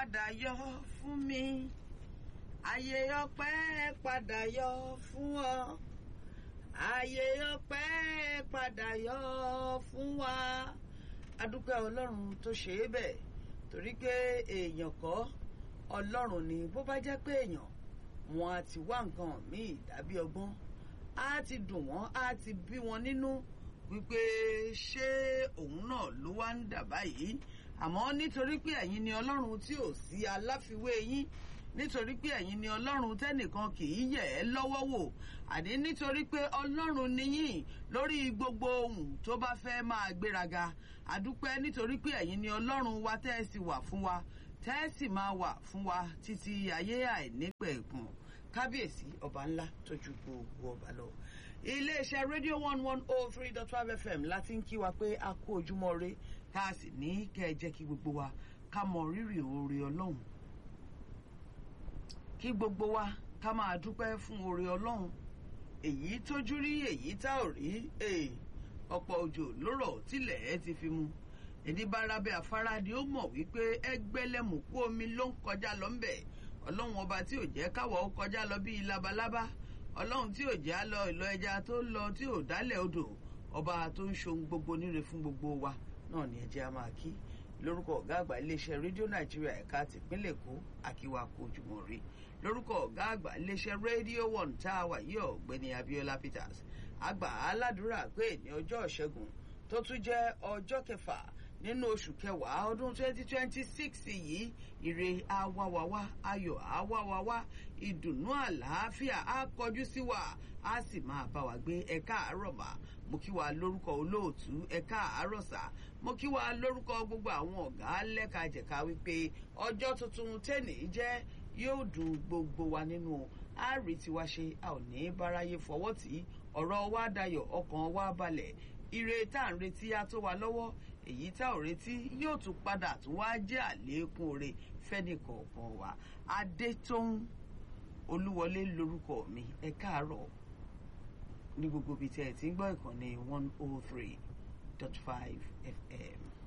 padà yọ fún mi ààyè ọpẹ́ padà yọ fún ọ ààyè ọpẹ́ padà yọ fún wa adúpẹ́ ọlọ́run tó ṣe é bẹ́ẹ̀ torí pé èèyàn kọ́ ọlọ́run ni bó bá jẹ́ pé èèyàn wọn á ti wá nǹkan míì tàbí ọgbọ́n á ti dùn wọ́n á ti bí wọn nínú wípé ṣé òun náà ló wá ń dà báyìí àmọ́ nítorí pé ẹ̀yin ni ọlọ́run tí ò sí aláfiwé yín nítorí pé ẹ̀yin ni ọlọ́run tẹ́nìkan kì í yẹ̀ ẹ́ lọ́wọ́ wò àní nítorí pé ọlọ́run níyìn lórí gbogbo ohun tó bá fẹ́ máa gbéraga àdúpẹ́ nítorí pé ẹ̀yin ni ọlọ́run wa tẹ́ ẹ sì wà fún wa tẹ́ ẹ sì máa wà fún wa títí ayé àìnípẹ̀kun kábíyèsí ọba ńlá tójú gbogbo ọba lọ iléeṣẹ́ rédíò one one oh three dot five fm láti ń kí wa pé a kú ojúmọ́ re tá a sì ní kẹ́ ẹ jẹ́ kí gbogbo wa ká mọ rírì oore ọlọ́run kí gbogbo wa ká máa dúpẹ́ fún oore ọlọ́run èyí tójú rí èyí tá ò rí ọ̀pọ̀ òjò lórọ̀ tilẹ̀ ẹ ti fi mu ẹni bá rábẹ́ afárá ni ó mọ̀ wípé ẹgbẹ́lẹ́mùkú omi ló ń kọjá lọ ńbẹ̀ ọlọ́run ọba tí ò jẹ́ káwọ̀ ó kọjá lọ bíi labalábá ọlọ́run tí ò já lọ ìlọ ẹja tó lọ tí ò dálẹ̀ odò ọba tó ń ṣohun gbogbo níre fún gbogbo wa náà ni ẹjẹ́ a máa kí lórúkọ ọ̀gá àgbà iléeṣẹ́ rédíò nàìjíríà ẹ̀ka tìpínlẹ̀ èkó akíwá kó ojúmọ́ rí lórúkọ ọ̀gá àgbà iléeṣẹ́ rédíò one tá a wà yí ọ̀gbẹ́ni abiola peters àgbà aládùúrà pé ní ọjọ́ ìṣẹ́gun tó tún jẹ́ ọjọ́ kẹfà nínú oṣù kẹwàá ọdún 2026 yìí ire awawawa ayọ̀ awawawa ìdùnnú àlàáfíà á kọjú sí wa á sì máa bá wa gbé ẹ̀ka àárọ̀ mà mo kí wa lórúkọ olóòtú ẹ̀ka àárọ̀ sà mo kí wa lórúkọ gbogbo àwọn ọ̀gá lẹ́kajẹ̀ka wípé ọjọ́ tuntun tẹ́nì jẹ́ yóò dùn gbogbo wa nínú àárí tiwa ṣe a ò ní báráyé fọwọ́ tí ọ̀rọ̀ wa dayọ̀ ọkàn wa balẹ̀ ire tá à ń retí á tó wa lọ́wọ́ èyí tá ò retí yóò tún padà tún wá jẹ́ àlékún oore fẹ́nìkọ̀ọ̀kan wa adétóhùn olúwọlé lórúkọ mi ẹ káàárọ̀ ní gbogbo ibi tí ẹ ti ń gbọ́ ìkànnì one oh three dot five fm.